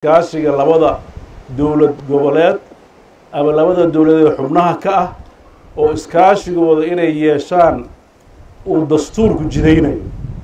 iskaashiga labada dowlad goboleed ama labada dowladeed xubnaha ka ah oo iskaashigooda inay yeeshaan uu dastuurku jidaynayo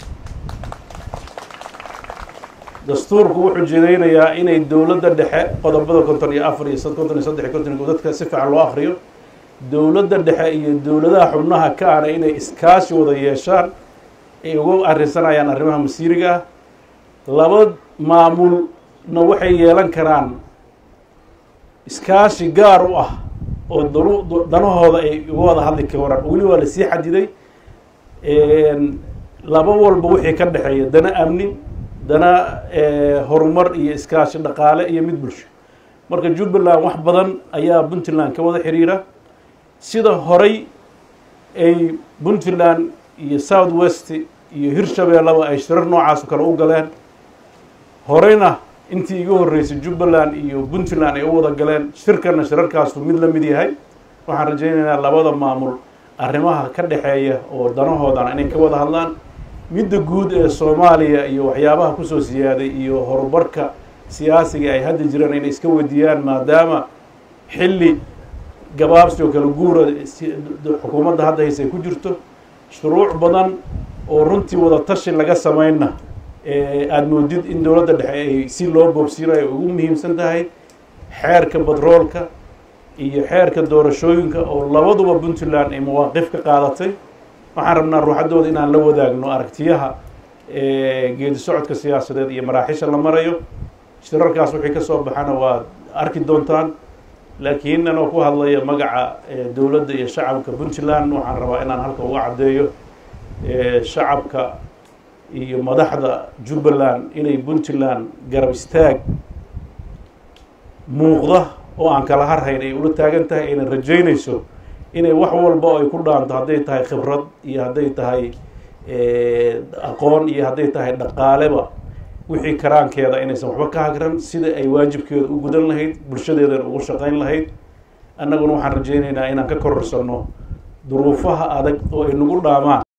dastuurku wuxuu jidaynayaa inay dowladda dhexe qodobada konton iyo afar iyo konton iyo saddex iyo konton iyo dadka si fiican loo akriyo dowladda dhexe iyo dowladaha xubnaha ka ahna inay iskaashi wada yeeshaan ay uga arrinsanayaan arrimaha masiiriga ah laba maamulna waxay yeelan karaan iskaashi gaar u ah oo danu danahooda ay uga wada hadli karaan weli waa lasii xadiday laba walba wixii ka dhexeeya dana amni dana horumar iyo iskaashi dhaqaale iyo mid bulsho marka jubbaland wax badan ayaa puntland ka wada xiriira sida horay ay puntland iyo south west iyo hirshabeellaba ay shirar noocaas kale u galeen horeyna intii iga horreysay jubbaland iyo puntland ay u wada galeen shirkana shirarkaasu mid la mid yahay waxaan rajaynaynaa labada maamul arrimaha ka dhexeeya oo danahoodana inay ka wada hadlaan midda guud ee soomaaliya iyo waxyaabaha kusoo siyaaday iyo horumarka siyaasiga ay hadda jiraan inay iska weydiiyaan maadaama xilli gabaabsi oo kale guura xukuumadda hadda hayse ay ku jirto shuruuc badan oo runtii wada tashi laga sameynna aada moodid in dowladda dhexe ay si loo boobsiinayo ugu muhiimsan tahay xeerka batroolka iyo xeerka doorashooyinka oo labaduba puntland ay mawaaqif ka qaadatay waxaan rabnaa ruuxaddooda inaan la wadaagno aragtiyaha geedi socodka siyaasadeed iyo maraaxisha la marayo shirarkaas wixii ka soo baxana waad arki doontaan laakiin anoo ku hadlaya magaca dowladda iyo shacabka puntland waxaan rabaa inaan halka uga caddeeyo shacabka iyo madaxda jubbaland inay puntland garab istaag muuqda oo aan kala harhayn ay ula taagan tahay ayna rajaynayso inay wax walba oo ay ku dhaanto hadday tahay khibrad iyo hadday tahay aqoon iyo hadday tahay dhaqaaleba wixii karaankeeda inaysan waxba ka hagran sida ay waajibkeeda u gudan lahayd bulshadeedana ugu shaqayn lahayd annaguna waxaan rajaynaynaa inaan ka kororsanno duruufaha adag oo ay nagu dhaamaan